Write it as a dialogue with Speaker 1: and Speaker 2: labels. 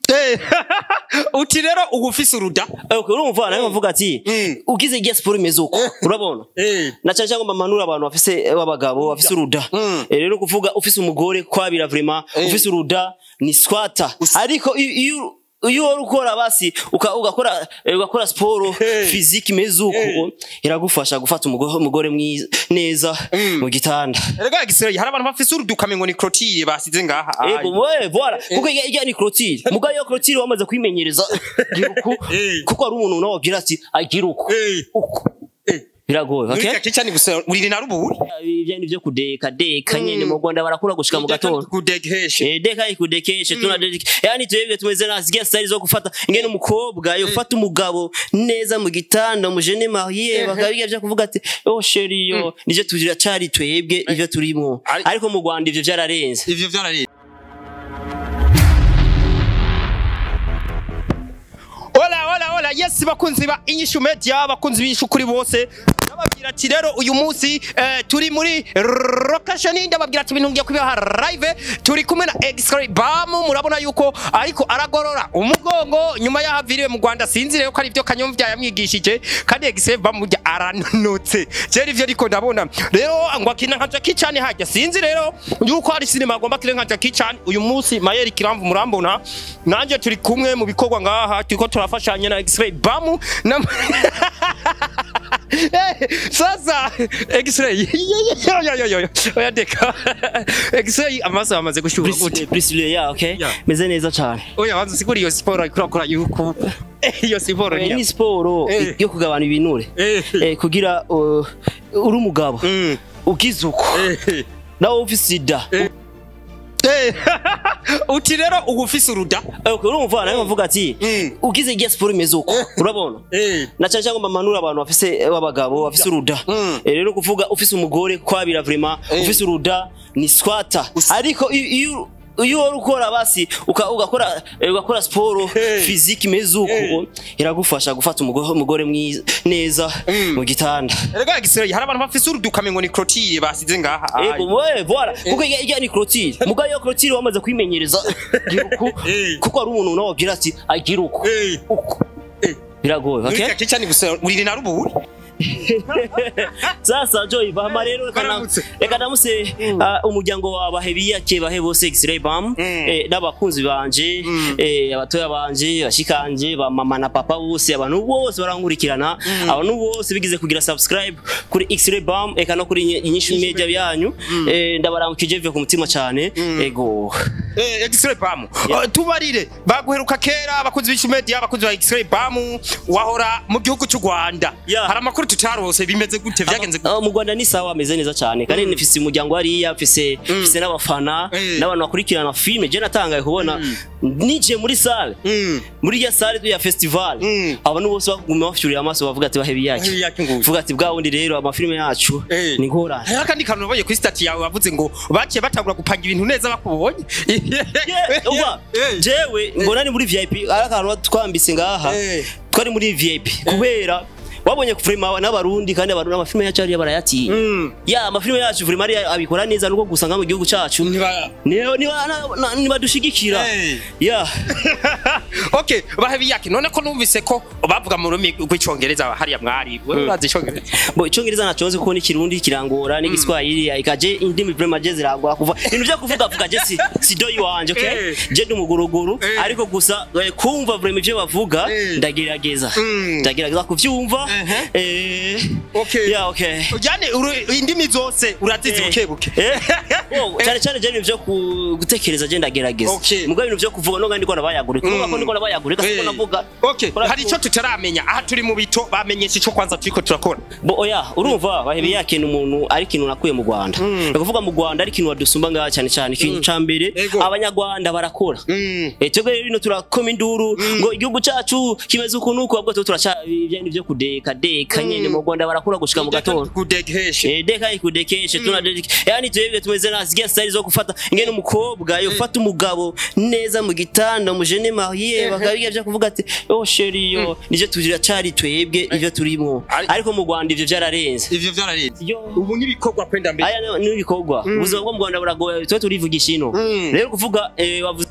Speaker 1: uti rero uba ufise uruda
Speaker 2: Okay, urumva nawe bavuga ati
Speaker 1: Mm.
Speaker 2: ugize igihe siporo imeze uko urabona na cyane cyangwa bamanura abantu bafise b'abagabo bafise uruda
Speaker 1: Mm.
Speaker 2: Eh, rero kuvuga ufise umugore kwabira vraiment ufise uruda ni squatter ariko iyo- iyo iyo wari ukora basi uka- ugakora eh, ugakora siporo
Speaker 1: Hey.
Speaker 2: physique imeze uko iragufasha gufata umugore umugore mwiza neza mu gitanda
Speaker 1: erega gisireye hari abantu bafise uruda ukamengo ni crotille basize ngaha
Speaker 2: Ego, we, voilà. Kuko ijya ijya ni clotire. Mugayo iyo clotire wamaze kwimenyereza gira uku.
Speaker 1: Eh.
Speaker 2: Kuko ari umuntu nawe wabwira ati agira uku.
Speaker 1: Eh.
Speaker 2: Uku.
Speaker 1: Eh.
Speaker 2: Biragoye, okay?
Speaker 1: Nurika kica ni gusa uriri na ruburi
Speaker 2: Ibyo ni byo kudeka deka nyene mu Rwanda barakura gushika mu gatondo.
Speaker 1: kudegeheshe
Speaker 2: Eh, deka ikudekeshe tunadeka. Yani twebwe tumeze na zigia style zo gufata ingene umukobwa yofata umugabo neza mu gitanda umujene marié bakabiga byo kuvuga ati oh chérie yo nivyo tugira cari twebwe ivyo turimo.
Speaker 1: Ari-
Speaker 2: Ariko mu Rwanda ivyo vyararenze.
Speaker 1: ivyo vyarari Ola ola ola yes bakunzi ba inyishu media bakunzi b'inyishu kuri bose ndababwira ati rero uyu munsi eh, turi muri location ndababwira ati ibintu ngiye kubiha live turi kumwe na X-Ray Bam murabona yuko ariko aragorora umugongo nyuma yaho aviriwe mu Rwanda sinzi rero ko ari byo kanyomvya yamwigishije kandi X-Ray Bam burya aranotse je ivyo ariko ndabona rero ngo akina nka Jackie Chan hajya sinzi rero yuko hari sinema agomba kire nka Jackie Chan uyu munsi Mayeri Kiramvu murambona nanje turi kumwe mu bikorwa ngaha turiko turafashanya na X-Ray Bam na Eh, sasa X-Ray yo yo yo yo oya deka X-Ray amaso amaze gushyuha gute
Speaker 2: Priscilla ya okay?
Speaker 1: Yeah.
Speaker 2: Meze neza cyane.
Speaker 1: oya banza siguri iyo siporo ariko urakora yuko Eh, iyo siporo
Speaker 2: Eh,
Speaker 1: ni
Speaker 2: ni siporo
Speaker 1: Eh.
Speaker 2: yo kugabana ibinure
Speaker 1: Eh.
Speaker 2: Eh, kugira uh, uri umugabo
Speaker 1: Mm.
Speaker 2: ugize uko
Speaker 1: Eh.
Speaker 2: nawe ufise sida
Speaker 1: Eh. uti rero uba ufise uruda
Speaker 2: Okay, urumva nawe bavuga ati
Speaker 1: Mm.
Speaker 2: ugize igihe siporo imeze uko urabona
Speaker 1: Eh.
Speaker 2: na cyane cyangwa bamanura abantu bafise b'abagabo bafise uruda
Speaker 1: Mm.
Speaker 2: Eh, rero kuvuga ufise umugore kwabira vraiment
Speaker 1: Eh.
Speaker 2: ufise uruda ni squatter ariko iyo- iyo iyo wari ukora basi uka- ugakora eh, ugakora siporo
Speaker 1: Hey.
Speaker 2: physique imeze uko
Speaker 1: Hey.
Speaker 2: iragufasha gufata umugore umugore mwiza neza
Speaker 1: Mm.
Speaker 2: mu gitanda
Speaker 1: erega gisireye hari abantu bafise uruda ukamengo ni crotille basize ngaha
Speaker 2: Ego, we, voilà. Kuko ijya ijya ni clotire. Mugayo iyo clotire wamaze kwimenyereza gira uku.
Speaker 1: Eh.
Speaker 2: Kuko ari umuntu nawe wabwira ati agira uku.
Speaker 1: Eh.
Speaker 2: Uku.
Speaker 1: Eh.
Speaker 2: Biragoye, okay?
Speaker 1: Nurika kica ni gusa uriri na ruburi
Speaker 2: Sasa Joy Bahama rero reka na-
Speaker 1: Baramutse.
Speaker 2: reka namuse ah, umuryango wa bahebiyake bahe bose X-Ray Bam
Speaker 1: Mm.
Speaker 2: eh, n'abakunzi banje
Speaker 1: Mm.
Speaker 2: eh, abatoya banje bashikanje ba mama na papa bose abantu bose barankurikirana abantu bose bigize kugira subscribe kuri X-Ray Bam eka no kuri inyishu media byanyu eh, ndabaramukije bive ku mutima cyane ego
Speaker 1: Eh, X-Ray Bam. Uh, tubarire baguheruka kera abakunzi b'Ish Media abakunzi ba X-Ray Bam wahora mu gihugu cy'u Rwanda.
Speaker 2: Yeah.
Speaker 1: Hari amakuru tutarose bimeze gute vyagenze gute?
Speaker 2: Ah, mu Rwanda ni sawa ameze neza cyane kandi nifise umuryango hariya mfise mfise n'abafana
Speaker 1: Eh.
Speaker 2: n'abantu bakurikirana filme je natangaye kubona nije muri salle
Speaker 1: Mm.
Speaker 2: muri ya salle ya festival
Speaker 1: Mm.
Speaker 2: abantu bose baguma bafyurira amaso bavuga ati bahebi yake
Speaker 1: Bahebi yake nguyu.
Speaker 2: vuga ati bwa wundi rero amafilme yacu
Speaker 1: Eh.
Speaker 2: ni ngorane
Speaker 1: Hari akandi kantu nabonye kuri stati yawe wavuze ngo baciye batangura gupanga ibintu neza bakubonye.
Speaker 2: Yeah, uba,
Speaker 1: Eh.
Speaker 2: jewe mbona ni muri vip ari akantu twambise ngaha
Speaker 1: Eh.
Speaker 2: twari muri vip kubera wabonye vrema n'abarundi kandi abarundi amafilme yacu ariya barayatinya
Speaker 1: Mm.
Speaker 2: ya amafilme yacu vrema ariya abikora neza nuko gusa nga mu gihugu cacu
Speaker 1: Niba
Speaker 2: niba niba na- na- nibadushigikira
Speaker 1: Eh.
Speaker 2: ya
Speaker 1: Okay, bahebi yake none ko numvise ko bavuga mu rurimi rw'icongereza hariya mwari. Wewe urazi icongereza?
Speaker 2: bo icongereza nacoze kuko n'ikirundi kirangora n'igiswahili ikaje indimi vrema je zirangora kuva ibintu vyo kuvuga vuga je si si doyi wanje okay
Speaker 1: Eh.
Speaker 2: je ndi umuguruguru
Speaker 1: Eh.
Speaker 2: ariko gusa eh, kumva vrema ivyo bavuga
Speaker 1: Eh.
Speaker 2: ndagerageza
Speaker 1: Mm.
Speaker 2: ndagerageza kuvyumva
Speaker 1: Mhm.
Speaker 2: eh
Speaker 1: Okay.
Speaker 2: ya okay
Speaker 1: Ujane uru- indimi zose urazizi
Speaker 2: Eh.
Speaker 1: buke buke.
Speaker 2: Eh. Oh, cyane cyane je ibintu vyo ku- gutekereza je ndagerageza
Speaker 1: Okay.
Speaker 2: mugabo ibintu vyo kuvuga no ndiko nabayagurika kuvuga ko
Speaker 1: Mm.
Speaker 2: ndiko nabayagurika siko
Speaker 1: Eh.
Speaker 2: navuga
Speaker 1: Okay,
Speaker 2: Kora-
Speaker 1: hari icyo tutaramenya aha turi mu bito bamenyesha icyo kwanza turiko turakora
Speaker 2: bo oya urumva bahebe yakena umuntu ari ikintu nakuye mu Rwanda ni ukuvuga mu Rwanda ari ikintu wadusumba ngaha cyane cyane ikintu ca mbere
Speaker 1: Ego.
Speaker 2: abanyarwanda barakora Eh, twebwe rero ino turakoma induru ngo igihugu cacu kimeze uku nuku ahubwo tuba turaca ibindi vyo kudeka deka nyene mu Rwanda barakura gushika mu gatondo
Speaker 1: kudegeheshe
Speaker 2: Eh, deka ikudekeshe tunadeka yani twebwe tumeze na zigia style zo gufata ingene umukobwa yofata umugabo neza mu gitanda umujene marié bakabiga vyo kuvuga ati oh chérie yo nije tugira cari twebwe ivyo turimo
Speaker 1: Ari-
Speaker 2: ariko mu Rwanda ivyo vyararenze
Speaker 1: ivyo vyararenze
Speaker 2: Yo.
Speaker 1: ubu n'ibikorwa kwenda mbere
Speaker 2: aya ni ibikorwa ubuzima bwo mu Rwanda buragoye twe turivugisha ino
Speaker 1: Mm.
Speaker 2: rero kuvuga eh, wavuze